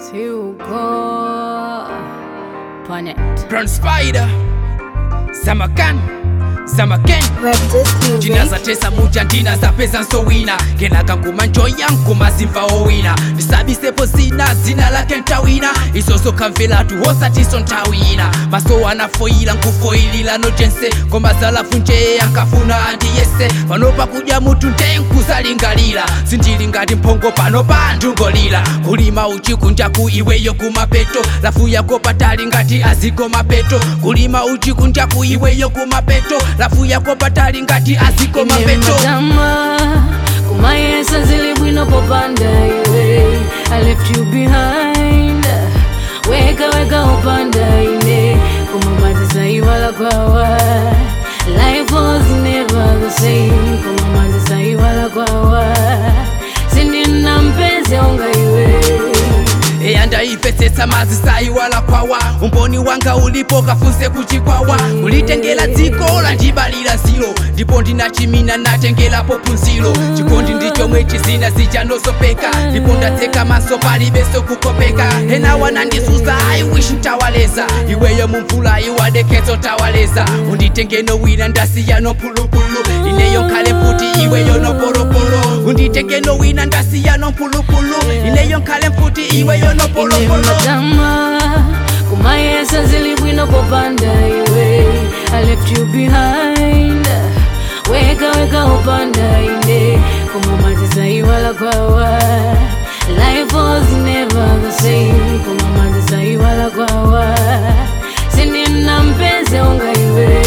Tuko Planet. Brown Spider Zamakan Zamaken Jina za tesa muja ndina za pesa nsowina kenaka nkumanjoya nkumazimva owina ndisabisepo zina zina lake ntawina izozo kamvelatu hosatiso ntawina maso anafoyila nkufoyilila nojense koma zalafu njeye ankafuna andiyese panopa kudya mutu nde nkuzalingalira sindili ngati mphongo pano pa ndungolira kulima uchikunjaku iweyo kumapeto lafu yako patali ngati aziko mapeto kulima uchikunjaku iweyo kumapeto lafu yako patali ngati aziko mapeto Matama kumayesa zili bwino popanda iwe I left you behind weka weka upanda ine koma saiwala kwawa life was never the same koma saiwala kwawa sindina mpenzi onga iwe eyandayipetsetsa mazi sayiwala kwawa umboni wanga ulipo kafunse kuchikwawa ulitengela dziko landibalira zilo ndipo ndinachimina natengelapo phunziro chikondi ndichomwe chizina zichanosopeka ndipo ndatseka maso palibenso kukopeka ena wanandisuza i wish ntawaleza iweyo mumvula iwadeketso tawaleza unditengeno wina ndasiyano phulupulu ineyo nkhale mfuti iweyo nopolopolo unditengeno wina ndasiyano mphulupulu ineyo nkhale mfuti iweyo nopolopolo Matama kumayesa zili bwino popanda iwe I left you behind weka weka upanda ine koma saiwala kwawa life was never the same koma saiwala kwawa sindina mpenzi onga iwe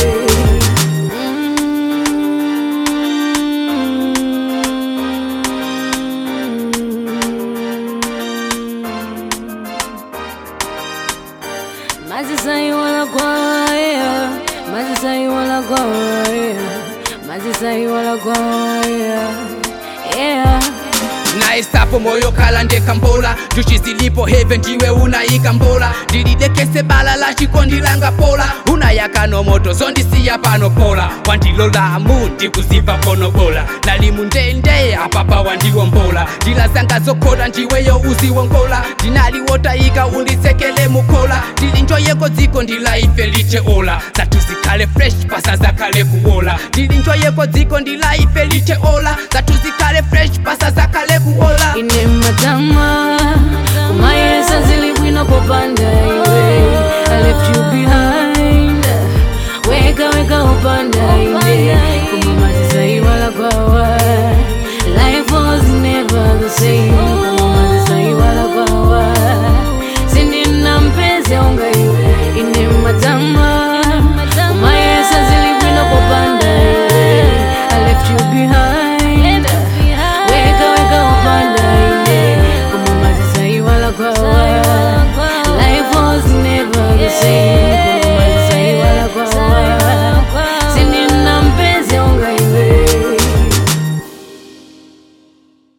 mazisaiwala kwaya mazisaiwala kwaya mazisaiwala kwaya yeah naisapo moyo kala ndekambola njuchi zilipo heve ndiwe unayika mbola ndilidekese bala la chikondi langa pola unayakano moto zondisiya pano pola wandilolamu ndikuziva pono bola nalimu ndende apapa wandiwombola ndila zanga zokhola ndiweyo uziwongola ndinaliwotayika unditsekele mukola ndilinjoyeko dziko ndilaife liche ola zathu zikhale fresh pasa zakhale kuwola ndilinjoyeko dziko ndilaife liche ola zathu zikhale fresh pasa zakhale kuwola